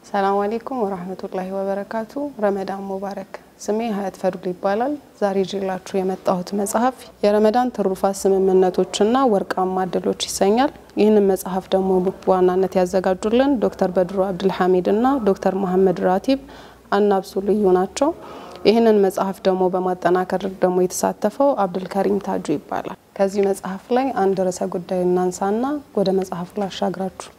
ሰላም አሌይኩም ወራህመቱላሂ ወበረካቱ። ረመዳን ሙባረክ። ስሜ ሀያት ፈዱል ይባላል። ዛሬ ይዤላችሁ የመጣሁት መጽሐፍ የረመዳን ትሩፋት ስምምነቶችና ወርቃማ እድሎች ይሰኛል። ይህንን መጽሐፍ ደግሞ በዋናነት ያዘጋጁልን ዶክተር በድሩ አብድልሐሚድ እና ዶክተር መሐመድ ራቲብ አናብሱ ልዩ ናቸው። ይህንን መጽሐፍ ደግሞ በማጠናከር ደግሞ የተሳተፈው አብዱልከሪም ታጁ ይባላል። ከዚህ መጽሐፍ ላይ አንድ ርዕሰ ጉዳይ እናንሳና ወደ መጽሐፉ ላሻግራችሁ።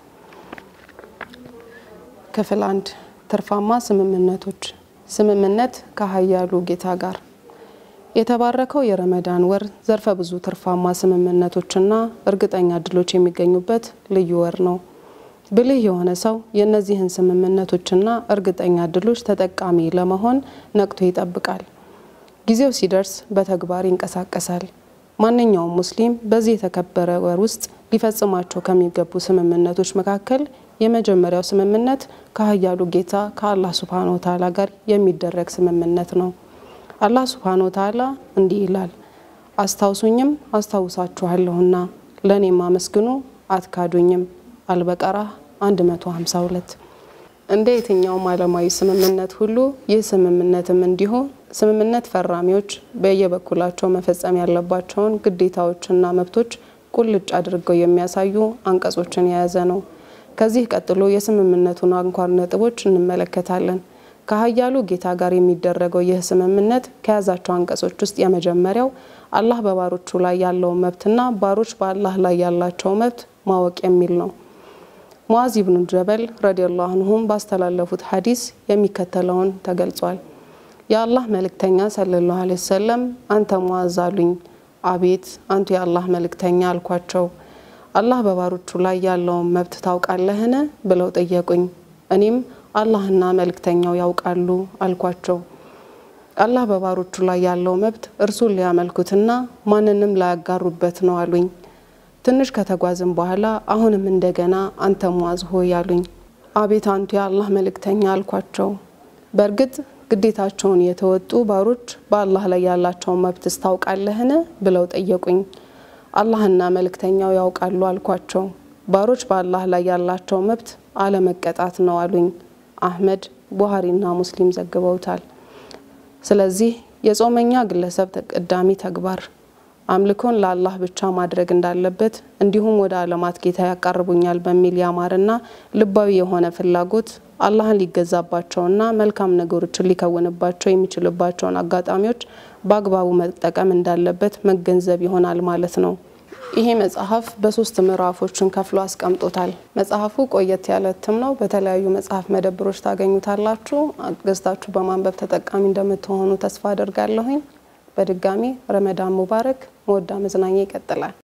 ክፍል አንድ ትርፋማ ስምምነቶች። ስምምነት ከሀያሉ ጌታ ጋር። የተባረከው የረመዳን ወር ዘርፈ ብዙ ትርፋማ ስምምነቶችና እርግጠኛ እድሎች የሚገኙበት ልዩ ወር ነው። ብልህ የሆነ ሰው የእነዚህን ስምምነቶችና እርግጠኛ እድሎች ተጠቃሚ ለመሆን ነቅቶ ይጠብቃል። ጊዜው ሲደርስ በተግባር ይንቀሳቀሳል። ማንኛውም ሙስሊም በዚህ የተከበረ ወር ውስጥ ሊፈጽማቸው ከሚገቡ ስምምነቶች መካከል የመጀመሪያው ስምምነት ከሀያሉ ጌታ ከአላህ ሱብሃነ ወተዓላ ጋር የሚደረግ ስምምነት ነው። አላህ ሱብሃነ ወተዓላ እንዲህ ይላል፣ አስታውሱኝም አስታውሳችኋለሁና ለእኔም አመስግኑ አትካዱኝም። አልበቀራ 152 እንደ የትኛውም ዓለማዊ ስምምነት ሁሉ ይህ ስምምነትም እንዲሁ ስምምነት ፈራሚዎች በየበኩላቸው መፈጸም ያለባቸውን ግዴታዎችና መብቶች ቁልጭ አድርገው የሚያሳዩ አንቀጾችን የያዘ ነው። ከዚህ ቀጥሎ የስምምነቱን አንኳር ነጥቦች እንመለከታለን። ከሀያሉ ጌታ ጋር የሚደረገው ይህ ስምምነት ከያዛቸው አንቀጾች ውስጥ የመጀመሪያው አላህ በባሮቹ ላይ ያለውን መብትና ባሮች በአላህ ላይ ያላቸው መብት ማወቅ የሚል ነው። ሙዓዝ ኢብኑ ጀበል ረዲየላሁ አንሁም ባስተላለፉት ሐዲስ የሚከተለውን ተገልጿል። የአላህ መልእክተኛ ሰለላሁ ዐለይሂ ወሰለም አንተ ሙዓዝ አሉኝ። አቤት አንቱ የአላህ መልእክተኛ አልኳቸው። አላህ በባሮቹ ላይ ያለውን መብት ታውቃለህን? ብለው ጠየቁኝ። እኔም አላህና መልእክተኛው ያውቃሉ አልኳቸው። አላህ በባሮቹ ላይ ያለው መብት እርሱን ሊያመልኩትና ማንንም ላያጋሩበት ነው አሉኝ። ትንሽ ከተጓዝም በኋላ አሁንም እንደገና አንተ ሙዓዝ ሆይ አሉኝ። አቤት አንቱ የአላህ መልእክተኛ አልኳቸው። በእርግጥ ግዴታቸውን የተወጡ ባሮች በአላህ ላይ ያላቸውን መብትስ ታውቃለህን? ብለው ጠየቁኝ። አላህና መልእክተኛው ያውቃሉ አልኳቸው። ባሮች በአላህ ላይ ያላቸው መብት አለመቀጣት ነው አሉኝ። አህመድ ቡሃሪና ሙስሊም ዘግበውታል። ስለዚህ የጾመኛ ግለሰብ ተቀዳሚ ተግባር አምልኮን ለአላህ ብቻ ማድረግ እንዳለበት እንዲሁም ወደ ዓለማት ጌታ ያቃርቡኛል በሚል ያማረና ልባዊ የሆነ ፍላጎት አላህን ሊገዛባቸውና መልካም ነገሮችን ሊከውንባቸው የሚችልባቸውን አጋጣሚዎች በአግባቡ መጠቀም እንዳለበት መገንዘብ ይሆናል ማለት ነው። ይሄ መጽሐፍ በሶስት ምዕራፎችን ከፍሎ አስቀምጦታል። መጽሐፉ ቆየት ያለ እትም ነው። በተለያዩ መጽሐፍ መደብሮች ታገኙታላችሁ። ገዝታችሁ በማንበብ ተጠቃሚ እንደምትሆኑ ተስፋ አደርጋለሁኝ። በድጋሚ ረመዳን ሙባረክ። መወዳ መዝናኛ ይቀጥላል።